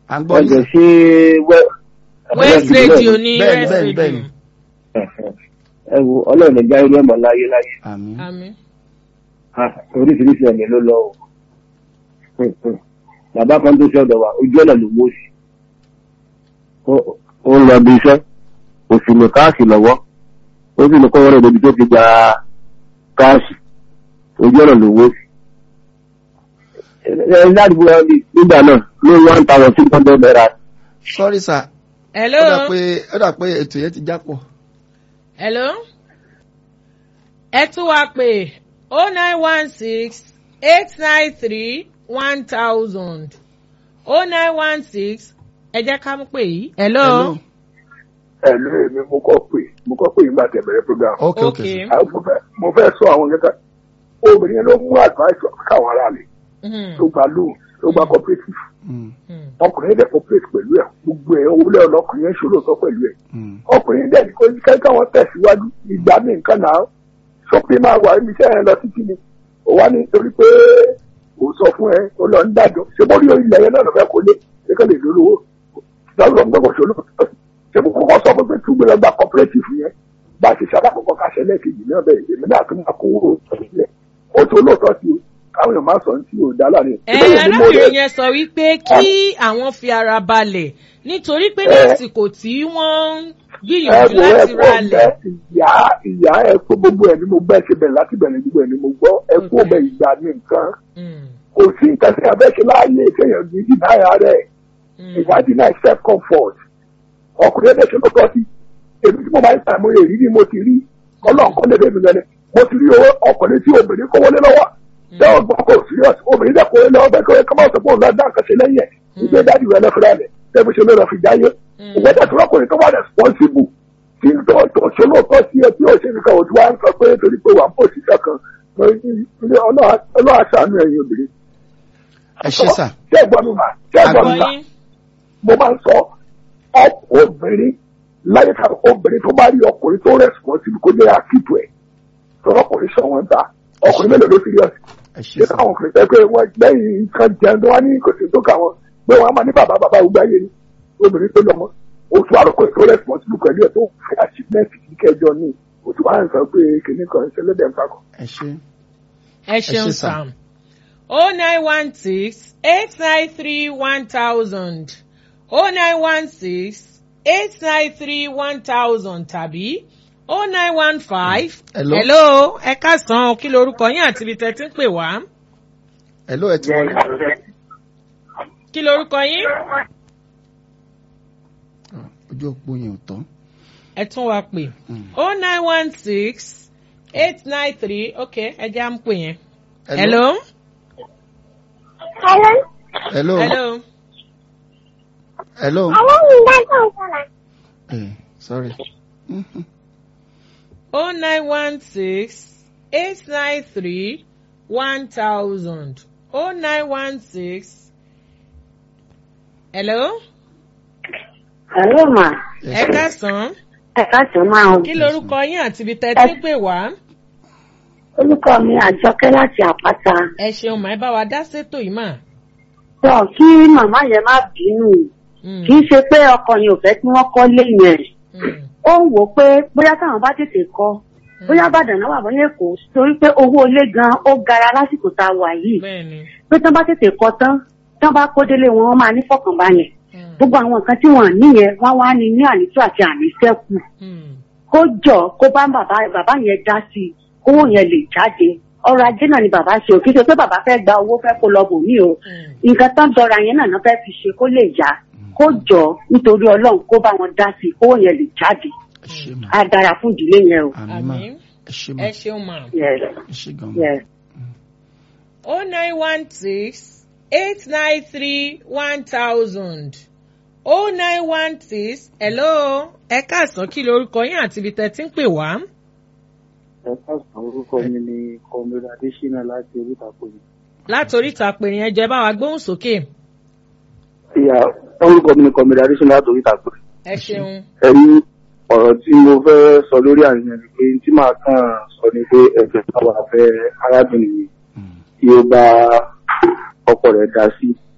à ń gbọ́ ẹ̀jẹ̀ yín. ṣe wẹ́. west radio ní Bẹ́ẹ̀ni, west bẹ́ẹ̀ni, radio bẹ́ẹ̀ni. ẹ wo ọlọ́run ẹja irú ẹ̀mọ́ láyé láyé àmín. àmín Ah, oríṣiríṣi ẹ̀mí ló lọ o. Hmm, hmm. bàbá kan tó ṣe ọ̀dọ̀ wa ojú ọ̀nà ló wó sí. Ó- ó ń lọ bí iṣẹ́ kò sì ní káàsì lọ́wọ́ ó sì ní kọ́ wọ́n rẹ̀ débi tó ti gba káàsì ojú ọ̀nà ló wó sí. ẹ ẹ ládùúgbò wa bí- nígbà náà ní one thousand six hundred naira sorry sir. hello ó dà pé ó dà pé ètò yẹn ti jápọ̀. hello ẹ tún wá pé oh nine one six eight nine three one thousand oh nine one six ẹ jẹ́ ká mú pé yìí hello. Hello. ẹ ló èmi mo kọ́ pé mo kọ́ pé ìgbà tẹ̀bẹ̀rẹ̀ program. ok ok. Okay. àwọn mo fẹ́ mo fẹ́ sọ àwọn yẹn ká obìnrin yẹn ló mú advice káwọn ará rẹ̀ Mhm, tó gba loan tó gba cooperative Mm, mhm. ọkùnrin yẹn dẹ̀ cooperate pẹ̀lú ẹ̀ gbogbo ẹ̀ owó lẹ́yìn ọlọ́kùnrin yẹn ṣòro sọ pẹ̀lú ẹ̀ mm. ọkùnrin yẹn dẹ̀ ní kó kẹ́kẹ́ wọn tẹ̀síwájú ìgbà ní nǹkan náà sọ pé máa wà níbi iṣẹ́ yẹn lọ títí ni ò wá nítorí pé kò sọ fún ẹ ó lọ ń dájọ́ ṣé mo rí ilẹ̀ yẹn náà lọ fẹ́ kó lé ṣé kò lè lólówó lọ́wọ́ ń gbọ́dọ̀ ṣòro ṣé mo kọ́kọ́ sọ fún pé túbú lọ gba cooperative yẹn bá a ṣe ṣàlàkọ́kọ́ káṣẹ lẹ́ẹ̀kejì náà bẹ́ẹ̀ èmi náà tún máa kówó sílẹ̀ ó tó lóòótọ́ sí o káwọn èèyàn máa sọ ní tí ò dá láàrin. ẹ arábìnrin yẹn sọ wípé kí àwọn fi ara balẹ̀ nítorí pé ní Ẹ. àsìkò tí wọ́n ń gbìyànjú ẹ̀wọ̀ láti ẹ̀kọ́ ralẹ̀. ọ̀bẹ ìyá ìyá ẹ̀kọ́ gbogbo ẹ̀ ni mo gbẹ́ ṣe bẹ̀rẹ̀ láti bẹ̀rẹ̀ gbogbo ẹ̀ ni mo gbọ́ ẹ̀kọ́ ọ̀bẹ ìgbà ní nǹkan Mm, kò sí nǹkan tí abẹ́ ṣe láàyè kéèyàn ní ìdáyà rẹ̀ mm. ìwádìí náà self comfort ọkùnrin ẹ̀dẹ̀ ṣe ló tọ́ sí èmi tí mo máa ń ta àmúyẹ rí ni mo ti rí ọlọ́run kọ́ lédè mi lẹ́nu mo ti rí owó ọkùnrin tí obìnrin kówó lé lọ́wọ́ tẹ́ ọ gbọ́ kó serious obìnrin dẹ̀ kówó lé lọ́wọ́ bẹ́ẹ̀ kó kọ́ máa sọ pé òun náà dá nǹkan ṣe lẹ́yìn ẹ̀ ìgbé dájú rẹ̀ lọ́fẹ́rẹ́ rẹ̀ tẹ́ fi ṣe lọ́rọ̀ fi jáyé ìwé dẹ̀ tó lọ́kùnrin tó wà responsible tí tó tó ṣe lóòótọ́ sí ẹ tí ó ṣe nìkan òtún wá ń sọ pé torí pé wà ń pò sí kankan ọlọ́wà ṣàánú ẹ̀yin obìnrin. ẹ ṣe sà. ṣé ẹ̀gbọ́n mi mà ṣé ẹ̀gbọ́n mi mà Àgbọ̀yìn. mo máa ń sọ ọ- obìnrin láyé ká obìnrin tó bá rí ọkùnrin tó responsible kó jẹ́ àkìtù ẹ̀ tọ́lọ́ ọkùnrin sọ wọn ta ọkùnrin mélòó ló serious ẹ ṣe ṣé sà. káwọn ọkùnrin sọ pé wọ́n lẹ́yìn nǹkan jẹun tó wá ní kò sí tó kà wọ́n pé wọ́n á máa ní bàbá bàbá ògbà yé ni obìnrin tó lọ́mọ oṣù àròkọ tó responsible pẹ̀lú ẹ̀ tó fẹ́ achievement kí kẹjọ ní oṣù wa ń sọ pé kìnnìkan ṣẹlẹ́dẹ̀ ń pakọ̀. ẹ ṣe. ẹ ṣeun ṣé, sir. sam o nine one six eight nine three one thousand o nine one six eight nine three one thousand tàbí o nine one five. Hello. hello ẹ káàsán kí lorúkọ yín àti ibi tẹ́ ti ń pè wá ẹ ló ẹ ti wọlé. kí lorúkọ yín Ah, ojú òpó yẹn ò tán. ẹ tún wá pè Mm. o nine one six eight nine three ok ẹ jẹ́ à ń pè yẹn. hello Hello. hello. hello hello. Hello, Ndako Sala. Eh, sorry. Mhm. o nine one six eight nine three one thousand o nine one six. hello Hello, ma. Ẹ ẹ ṣe. káàsán Ẹ káàsán máa ń. kí lorúkọ yín àti ibi tẹ́ ti ń pè wá. Orúkọ mi Àjọkẹ́ láti Àpáta. ẹ ṣeun mà ẹ bá wa dá sétò yìí mà. Sọ kí màmá yẹn má bínú. Mm, Kì í ṣe pé ọkọ yẹn ò fẹ́ kí wọ́n kọ́ lé yẹn. mm, Ó ń wò ó pé bóyá táwọn bá tètè kọ́. Bóyá Bàdàn náà wà bóyá Èkó torí pé owó ilé gan ó gara lásìkò tá a wà yìí. bẹ́ẹ̀ni. Pé tán bá tètè kọ́ tán, tán bá kó délé wọn, wọ́n máa ní fọkànbalẹ̀. Mm, Gbogbo àwọn nǹkan tí wọ́n níyẹn, wọ́n wá ní ní ànító àti àníṣẹ́kù. mm, kó jọ kó bá bàbá bàbá yẹn dá sí i kówó yẹn lè jáde ọrọ̀ ajé náà ni bàbá ṣe ò kí ṣe pé bàbá fẹ́ gba owó fẹ́ kó lọ bò mí o mm. nǹkan tán dọra yẹn náà náà fẹ́ fi ṣe kó lè yá kó jọ nítorí ọlọ́run kó bá wọn dá sí i kówó yẹn lè jáde ẹ ṣe mà. á dára fún ìdílé yẹn o. àmì mà. àmín ẹ ṣe mà. ẹ ṣeun mà. Yes, ẹ ṣe gan mà. yes. o nine one six eight nine three one thousand o nine one six hello ẹ káàsán kí lorúkọ yín àti ibi tẹ́ ti ń pè wá. ẹ káàsán orúkọ mi ni kọmílẹ adésínà láti oríta pòlì. láti oríta pèrè yẹn jẹ́ bá wa gbóhùn sókè. ìyá orúkọ mi ni kọmílẹ adésínà láti oríta pòlì. ẹ ṣeun. ẹ̀rí ọ̀rọ̀ tí mo fẹ́ sọ lórí àyàn ni pé tí màá kàn sọ ni pé ẹ̀jẹ̀ táwa fẹ́ arábìnrin yìí Mm. tí ó bá ọkọ rẹ̀ dá sí